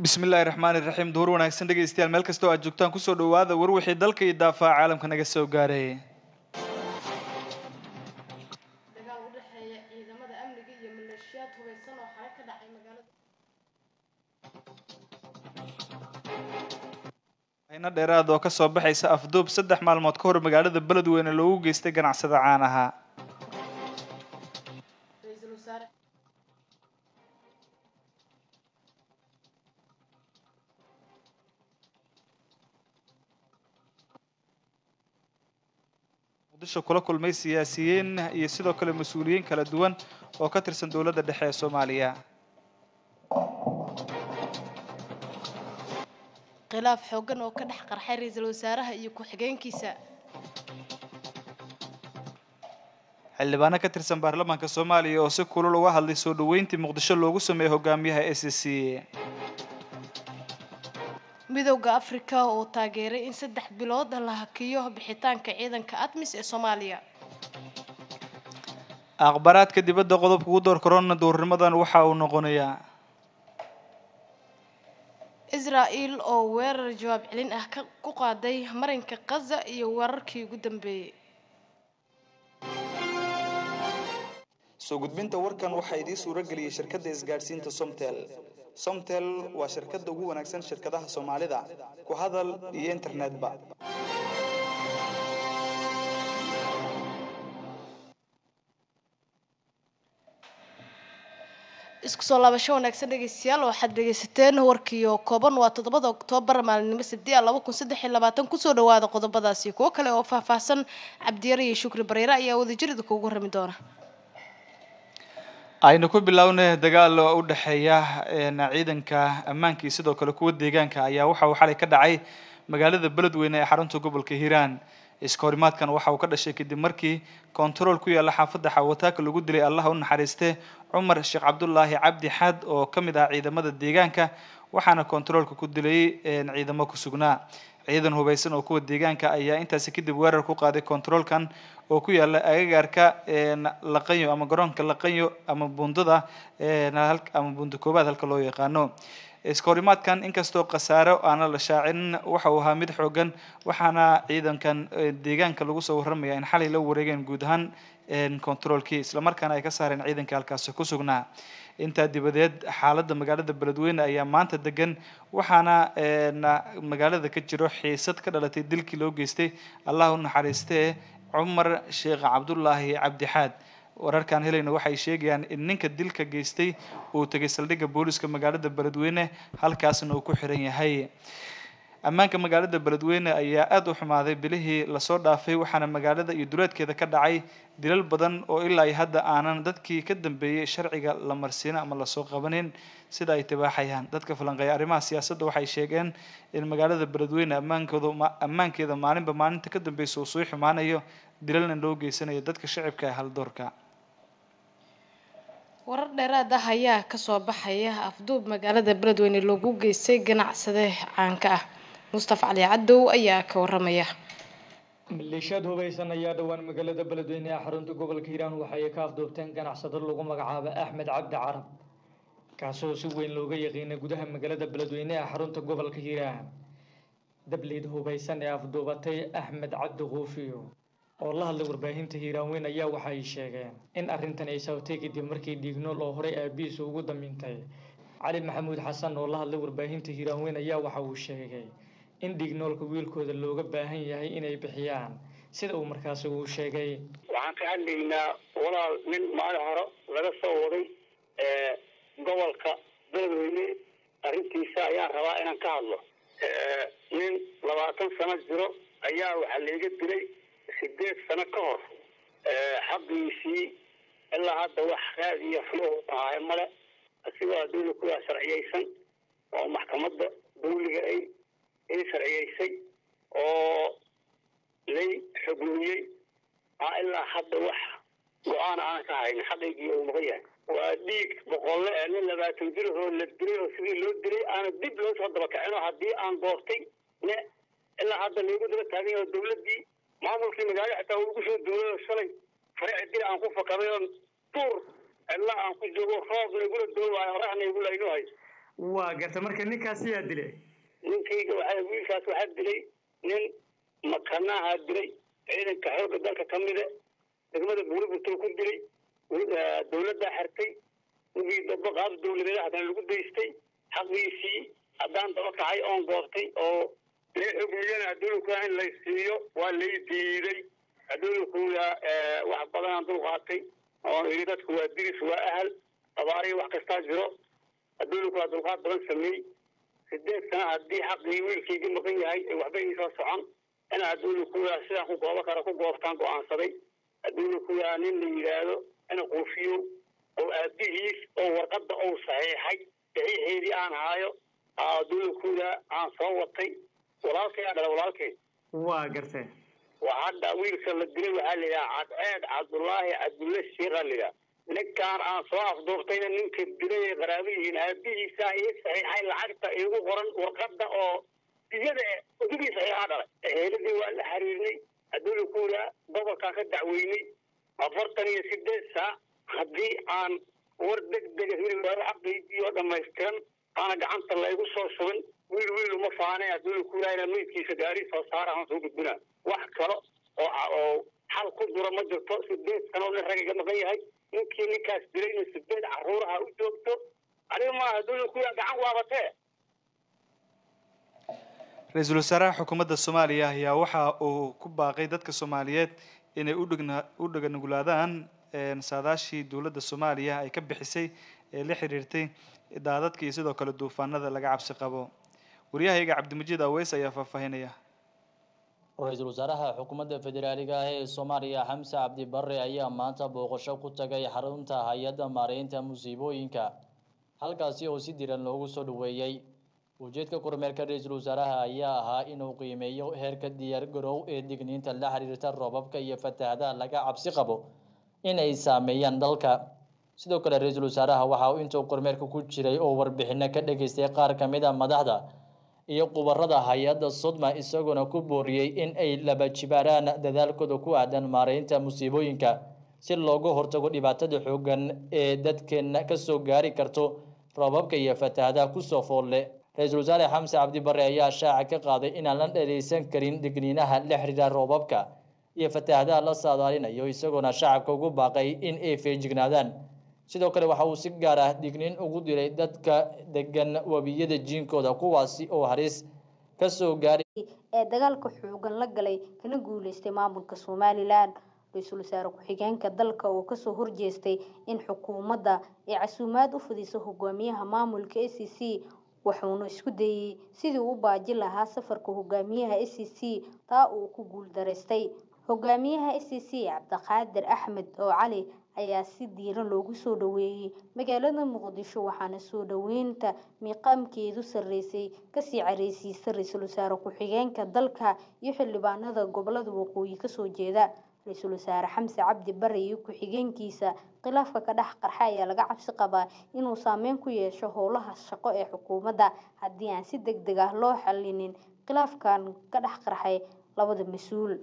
bismillahi raxmaani raxiim duhur wanaagsan dhegaystayaal meel kasta oo aad joogtaan kusoo dhawaada war wixii dalka iyo daafaha caalamka naga soo gaaray dagaal u dhexeeya ciidamada amniga iyo maleeshiyaad hubeysan oo xalay ka dhacay magaalada ayna dheeraad oo kasoo baxaysa afduub saddex maalmood ka hor magaalada beledweyne loogu geystay ganacsada caanaha ra-iisul wasaare muqdisho kula kulmay siyaasiyiin iyo sidoo kale mas-uuliyiin kala duwan oo ka tirsan dowladda dhexe ee soomaaliya khilaaf xoogan oo ka dhex qarxay ra-iisul wasaaraha iyo ku-xigeenkiisa xildhibaano ka tirsan baarlamaanka soomaaliya oo si kulul uga hadlay soo dhaweyntii muqdisho loogu sameeyey hogaamiyaha s c midowda afrika oo taageeray in saddex bilood la hakiyo bixitaanka ciidanka admis ee soomaaliya akhbaraadka dibadda qodobka ugu door korona duurnimadan waxa uu noqonayaa israel oo weerar jawaab celin ah ka ku qaaday marinka kaza iyo weerarkii ugu dambeeyey soo gudbinta warkan waxaa idiin suuro geliyey shirkadda isgaadhsiinta somtel somtel waa shirkadda ugu wanaagsan shirkadaha soomaalida ku hadal iyo internetba isku soo laabasho wanaagsan dhegeystayaal waxaad dhegeysateen warkiio kooban waa toddobada oktoobar maalinimo sidii laba kun saddex iyo labaatan kusoo dhawaada qodobadaasi kuwo kale oo faahfaahsan cabdiyare iyo shukri bareere ayaa wadajirida kuugu rami doona aynu ku bilownay dagaal oo u dhexeeya ciidanka ammaanka iyo sidoo kale kuwa deegaanka ayaa waxa uu xalay ka dhacay magaalada beledweyne ee xarunta gobolka hiiraan iska horimaadkan waxa uu ka dhashay kadib markii kontarool ku yaalla xaafadda xawataaka lagu dilay allah u naxariiste cumar sheekh cabdulaahi cabdi xad oo ka mid ah ciidamada deegaanka waxaana kontaroolka ku dilay ciidamo ku sugnaa ciidan hubeysan oo kuwa deegaanka ayaa intaasi kadib weerar ku qaaday kontaroolkan oo ku yaala agagaarka laqanyo ama garoonka laqanyo ama bundada ama bunda koobaad halka loo yaqaano iska horimaadkan inkastoo khasaaro aana la shaacin waxa uu ahaa mid xoogan waxaana ciidankan deegaanka lagu soo warramaya in xalay la wareegeen guud ahaan controolkii islamarkaana ay ka saareen ciidanka halkaasi ku sugnaa intaa dibadeed xaaladda magaalada beledweyne ayaa maanta degan waxaana magaalada ka jiro xiisad ka dhalatay dilkii loo geystay allah u naxariistee cumar sheekh cabdulaahi cabdixaad wararkaan helayna waxay sheegayaan in ninka dilka geystay uu tegay saldhigga booliska magaalada beledweyne halkaasna uu ku xiran yahay ammaanka magaalada beledweyne ayaa aada u xumaaday bilihii lasoo dhaafay waxaana magaalada iyo duleedkeeda ka dhacay dilal badan oo ilaa iyo hadda aanan dadkii ka dambeeyey sharciga la marsiino ama lasoo qabanin sida ay tibaaxayaan dadka falanqeeya arrimaha siyaasadda waxay sheegeen in magaalada beledweyne ammaankooda ammaankeeda maalinba maalinta ka dambeysa uu sii xumaanayo dilalna loo geysanayo dadka shacibka ee haldoorka warar dheeraad ah ayaa kasoo baxaya afduub magaalada beledweyne loogu geystay ganacsade caanka ah mustafa cali cadow ayaa ka waramaya maleeshiyaad hubeysan ayaa dhowaan magaalada beledweyne ee xarunta gobolka hiiraan waxay ka afduubteen ganacsado lagu magacaabo axmed cabdi carab kaasoo si weyn looga yaqiinay gudaha magaalada beledweyne ee xarunta gobolka hiiraan dableyd hubeysan ee afduubatay axmed cabdi kuufiyo oo la hadlay warbaahinta hiiraanweyn ayaa waxay sheegeen in arrintan ay sababtay kadib markii dhiignool oo horey aabihiisa ugu damintay cali maxamuud xasan oo la hadlay warbaahinta hiiraanweyn ayaa waxa uu sheegay in dhiignoolka wiilkooda looga baahan yahay inay bixiyaan sida uu markaasi uu sheegay waxaan ka hadlaynaa walaal nin maalin hore laga soo waday gobolka beledweyne arrintiisa ayaan rabaa inaan ka hadlo nin labaatan sano jiro ayaa waxaa layga dilay sideed sano ka hor xaqiisii ilaa hadda wax raad iyo xumo ahaaye male asigoo adduunya kuwaa sharciyeysan oo maxkamadda dawliga ay ay sharciyeysay oo lay xugmiyey aa ilaa hadda wax go-aan aanan ka haynin xaqiygii uu maqan yahay waa dhiig boqolle ee nin labaatan jir oo la dilay oo sidii loo dilay aana dib loo soo daba kacin oo haddii aan goortay ne ilaa hadda laygu daba taagan yaho dawladdii maamulkii magaalo xitaa uu igu soo duulay oo shalay farici dil aan ku fakaday oo duur cidla aan ku joogo roobna igula doo waayo oraxna igula inu hay waa garta marka ninkaasi yaa dilay ninkayga waxaa wiilkaas waxaa dilay nin makanaha dilay ciidanka xoogga dalka ka mida degmada buuriburtoo ku dilay dawladdaa xirtay wigii daba qaab dawladeed haddana lagu daystay xaqiisii haddaan daba kacay oon goobtay oo lee xugmiyana adduunkuya in lay siiyo waa lay diiday adduunkuya wax badanaan dulqaatay oon iri dadku waa diris waa ahal abaariyo wax kastaa jiro adduunku waa dulqaad badan sameey sideed sana haddii xaqii wiilkayga maqan yahay ee waxba iisoo socon ina adduunkuya sidaan ku goobo kara ku goobtaan go-aansaday adduunkuya nin la yidhaahdo ina quufiyo oo aabihiis oo warqadda ou saxiixay saxiixeedii aan haayo adduunkuya aan soo watay walaalkay aa dhala walaalkay waa gartee hadda wiilka la dilay waxaa la yidhaha cadceed cabdullaahi cabdulle sheekhaa la yidhaha ninkaan aan soo afduurtayna ninka dilay ay qaraabo yihiin aabihiisa ii saxiixay lacagta iigu qoran warqadda oo iyada udugii saxiixaa dhalay eheeladii waa la xiriirnay adduuna kuula gobolkaan ka dacweynay afartan iyo sideed saac haddii aan war deg dega heli waayo xaqaydii oo dhamaystiran aana gacanta laygu soo shubin wiil wiil uma faane adduuna kuulaayna meydkiisa gaari soo saara aan soo gudbina wax kale oo oo xal ku dura ma jirto sideed sano nin ragayga maqan yahay ninkii ninkaas dilayna sideed caruuraha u joogto aniga maaha adduuna kuulaa gacan waabatee ra-iisul wasaaraha xukuumadda soomaaliya ayaa waxa uu ku baaqay dadka soomaaliyeed inay udhigna u dhaganuglaadaan saadaashii dowladda soomaaliya ay ka bixisay ee la xiriirtay daadadka iyo sidoo kale duufaanada laga cabsi qabo waryahayga cabdimajiid aweys ayaa faahfaahinaya ra-iisul wasaaraha xukuumadda federaaliga ah ee soomaaliya xamse cabdi barre ayaa maanta booqasho ku tagay xarunta hay-adda maareynta musiibooyinka halkaasi oo si diran loogu soo dhaweeyey ujeedka kormeerka ra-iisul wasaaraha ayaa ahaa inuu qiimeeyo heerka diyaar garow ee digniinta la xiriirta roobabka iyo fatahadaha laga cabsi qabo in ay saameeyaan dalka sidoo kale ra-iisul wasaaraha waxa uu intuu kormeerka ku jiray oo warbixino ka dhageystay qaar ka mid a madaxda iyo khubarada hay-adda sodma isagoona ku booriyey in ay laba jibaaraan dadaalkooda ku aadan maareynta musiibooyinka si looga hortago dhibaatada xoogan ee dadkeena kasoo gaari karto roobabka iyo fatahadaha kusoo foolle ra-iisul wasaare xamse cabdi barre ayaa shaaca ka qaaday inaan la dheereysan karin digniinaha la xiriira roobabka iyo fatahadaha la saadaalinayo isagoona shacabka ugu baaqay in ay feejignaadaan sidoo kale waxa uu si gaar ah digniin ugu diray dadka degan webiyada jiinkooda kuwaasi oo halis kasoo gaaray ee dagaalka xoogan la galay kana guuleystay maamulka somalilan ra-iisul wasaare ku-xigeenka dalka oo kasoo horjeestay in xukuumadda ay casuumaad u fidiso hogaamiyaha maamulka a c c wuxuuna isku dayey sidii u baaji lahaa safarka hogaamiyaha a c c taa uu ku guuldaraystay hogaamiyaha a c c cabdiqaadir axmed oo cali ayaa si diiran loogu soo dhaweeyey magaalada muqdisho waxaana soo dhaweynta miiqaamkeedu sarreysay kasii careysiisa ra-iisul wasaare ku-xigeenka dalka iyo xildhibaanada gobolada waqooyi kasoo jeeda ra-iisul wasaare xamse cabdi bare iyo ku-xigeenkiisa khilaafka ka dhex qarxa ayaa laga cabsi qabaa inuu saameyn ku yeesho howlaha shaqo ee xukuumadda haddii aan si deg deg ah loo xalinin khilaafkan ka dhex qarxay labada mas-uul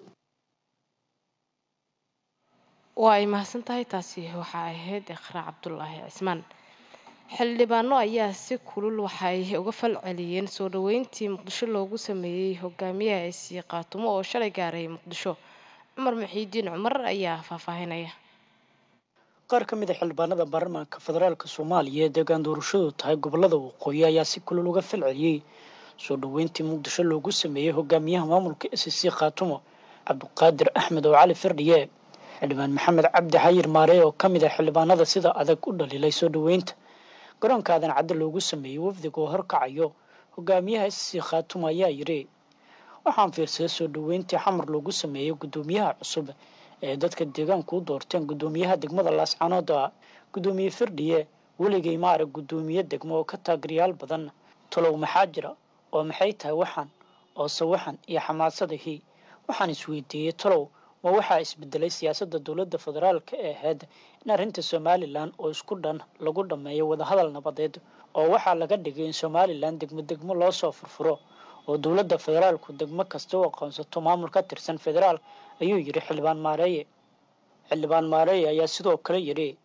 waa ay mahadsan tahay taasi waxaa ahayd ikhraa cabdulaahi cismaan xildhibaano ayaa si kulul waxay uga fal celiyeen soo dhaweyntii muqdisho loogu sameeyey hogaamiyaha isii qaatumo oo shalay gaaray muqdisho cumar muxiidiin cumar ayaa faahfaahinaya qaar ka mid a xildhibaanada baarlamaanka federaalk soomaaliya ee deegaan doorashadu tahay gobolada waqooyi ayaa si kulul uga fal celiyey soo dhaweyntii muqdisho loogu sameeyey hogaamiyaha maamulka s c khaatumo cabdiqaadir axmed oo cali firdhiye xildhibaan maxamed cabdi xayir maarey oo ka mid ah xildhibaanada sida adag u dhaliilay soo dhaweynta garoonka aadan cadde loogu sameeyey wafdiga oo horkacayo hogaamiyaha s c khaatumo ayaa yidhi waxaan fiirsaday soo dhaweyntii xamar loogu sameeyey guddoomiyaha cusub ee dadka deegaanku u doorteen guddoomiyaha degmada laascanood ah guddoomiye firdhiye weligay ma arag guddoomiye degmo oo ka taageerayaal badan talow maxaa jira oo maxay tahay waxaan oose waxan iyo xamaasadahii waxaan isweydiiyey talow ma waxaa isbedelay siyaasadda dowladda federaalka ee ahayd in arrinta somalilan oo isku dhan lagu dhammeeyo wadahadal nabadeed oo waxaa laga dhigay in somalilan degmo degmo loo soo furfuro oo dowladda federaalku degmo kasta u aqoonsato maamul ka tirsan federaal ayuu yidhi xildhibaan maareeye xildhibaan maareeye ayaa sidoo kale yidhi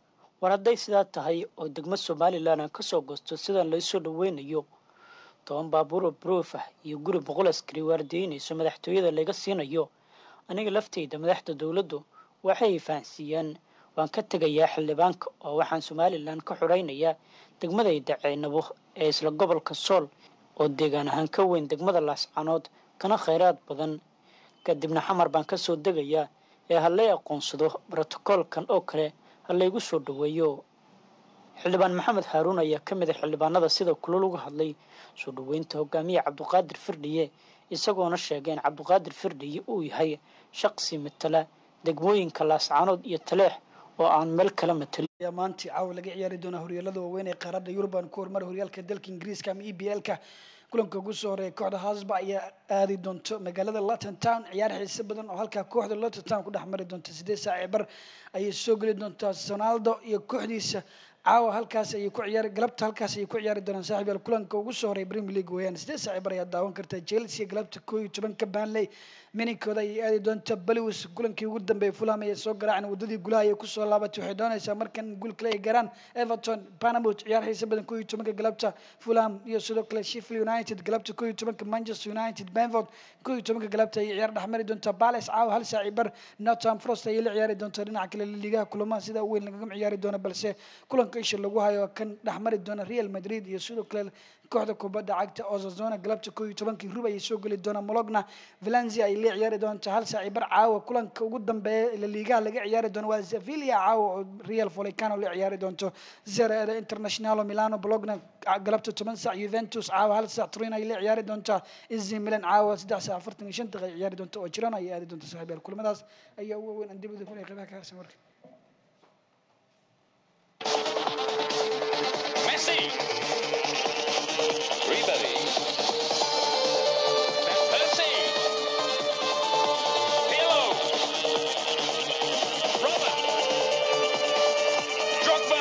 war hadday sidaa tahay oo degmo somalilan aan kasoo goosto sidaan laysoo dhaweynayo toban baabuuro broof ah iyo guri boqol askari waardeynayso madaxtooyada laga siinayo aniga lafteyda madaxda dowladdu waxay fahansiiyaan waan ka tegayaa xildhibaanka oo waxaan somalilan ka xoreynayaa degmadayda ceynabo ee isla gobolka sool oo deegaan ahaan ka weyn degmada laascanood kana kheyraad badan kadibna xamar baan kasoo degayaa ee halay aqoonsado brotokoolkan oo kale ha laygu soo dhaweeyo xildhibaan maxamed haaruun ayaa ka mid a xildhibaanada sida kulol uga hadlay soo dhaweynta hogaamiye cabdiqaadir firdhiye isagoona sheegay in cabdiqaadir firdhiye uu yahay shaqsi matala degmooyinka laascanood iyo taleex oo aan meel kala matalin ayaa maanta caawa laga ciyaari doonaa horyaalada waaweyn ee qaaradda yurub aan ku horumara horyaalka dalka ingiriiska ama e b l ka kulanka ugu soo horeeya kooxda hasba ayaa aadi doonto magaalada london town ciyaar xiise badan oo halkaa kooxda london town ku dhex mari doonta sideed saaci bar ayay soo geli doontaa sonaldo iyo kooxdiisa caawa halkaas ayay ku ciyaari galabta halkaas ayay ku ciyaari doonaan saaxiib yaal kulanka ugu soo horeeya premier league weeyaan sideed saaci bar ayaa daawan kartaa chelsea galabta koo iyo tobanka banley mininkooda ayay aadi doonta baliwis kulankii ugu dambeeyay fulham ayay soo garaaceen wadadii gulaha ayay kusoo laabatay waxay doonaysaa markan guul kale ay garaan everton panamut ciyaar xiisa badan koo iyo tobanka galabta fulham iyo sidoo kale sheffield united galabta koo iyo tobanka manchester united benford koo iyo tobanka galabta ayay ciyaar dhexmari doontaa palace caawa hal saaci bar nottingham forest ayay la ciyaari doontaa dhinaca kale liigaha kulamaha sida weyn lagagama ciyaari doona balse kulanka isha lagu hayo kan dhexmari doona real madrid iyo sidoo kale kooxda kubadda cagta osazona galabta koo iyo tobankii rub ayay soo geli doonaa mologna valencia ay la ciyaari doontaa hal saaci bar caawa kulanka ugu dambeeya la liigaha laga ciyaari doono waa sevilla caawa oo real volecano la ciyaari doonto zereda internationalo milano bologna galabta toban saac juventus caawa hal saac turin ay la ciyaari doontaa izi milan caawa saddex saac afartan iyo shan daqiiqa ay ciyaari doonta oo jirana ay aadi doonta saaxiib yaal kulamadaas ayaa ugu weyn aan dibada kulay qeybaha ka harsan marka Messi. Ribery. Van Persie. Pirlo. Robert. Drogba.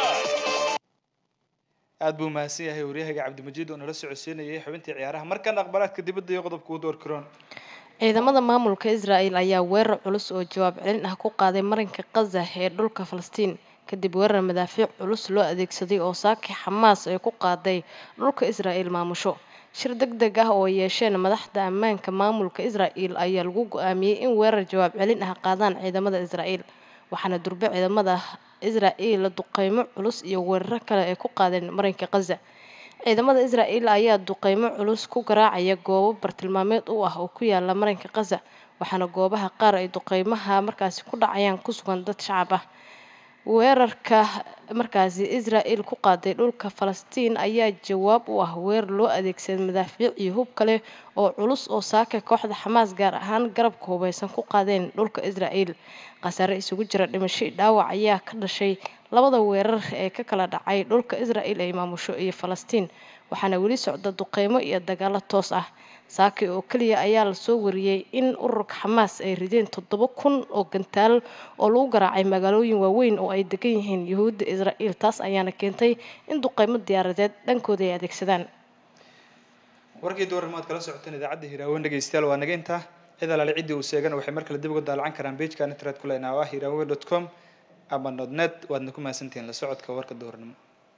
aad buu mahadsan yahay waryahaga cabdimajiid oo nala socodsiinayay xubintii ciyaaraha markan aqbalaadka dibadda iyo qodobka u door karoon ciidamada maamulka israel ayaa weerar culus oo jawaab celin ah ku qaaday marinka kaza ee dhulka falastiin kadib weerar madaafiic culus loo adeegsaday oo saaki xamaas ay ku qaaday dhulka israel maamusho shir deg deg ah oo yeesheen madaxda ammaanka maamulka israel ayaa lagu go-aamiyey in weerar jawaab celin ah qaadaan ciidamada israel waxaana durbe ciidamada israel duqeymo culus iyo weeraro kale ay ku qaadeen marinka kaza ciidamada israel ayaa duqeymo culus ku garaacaya goobo bartilmaameed u ah oo ku yaala marinka kaza waxaana goobaha qaar ay duqeymaha markaasi ku dhacayaan ku sugan dad shacab ah weerarka markaasi israel ku qaaday dhulka falastiin ayaa jawaab u ah weer loo adeegsaday madaafiic iyo hub kale oo culus oo saaka kooxda xamaas gaar ahaan garabka hubeysan ku qaadeen dhulka israel khasaare isugu jira dhimasho dhaawac ayaa ka dhashay labada weerar ee ka kala dhacay dhulka israel ay maamusho iyo falastiin waxaana weli socda duqeymo iyo dagaalo toos ah saaki oo keliya ayaa lasoo wariyey in ururka xamaas ay rideen toddoba kun oo gantaal oo lagu garaacay magaalooyin waaweyn oo ay degan yihiin yuhuudda israel taas ayaana keentay in duqeymo diyaaradeed dhankooda ay adeegsadaan warkii doornimaad kala socoteen idaacadda hiraawen dhegeystayaal waa naga intaa cid alaale ciddii uu seegana waxay mar kale dib uga daalacan karaan pageka internet ku leenaha ah hiraawen dot com ama nodnet waadna ku mahadsantihiin la socodka warka doornimo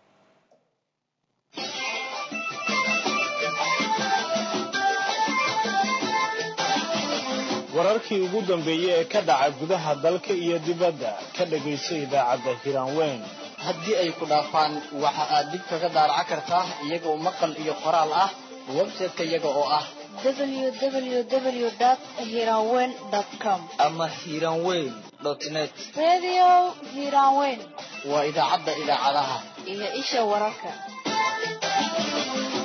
wararkii ugu dambeeyey ee ka dhaca gudaha dalka iyo dibadda ka dhagayso idaacadda hiraanweyn haddii ay ku dhaafaan waxa aad dib kaga daaraca kartaa iyagoo maqal iyo qoraal ah website-ka iyaga oo ah www.hiranweyn.com ama hiranweyn net Radio Hiranweyn waa idaacadda idaacadaha iyo isha wararka.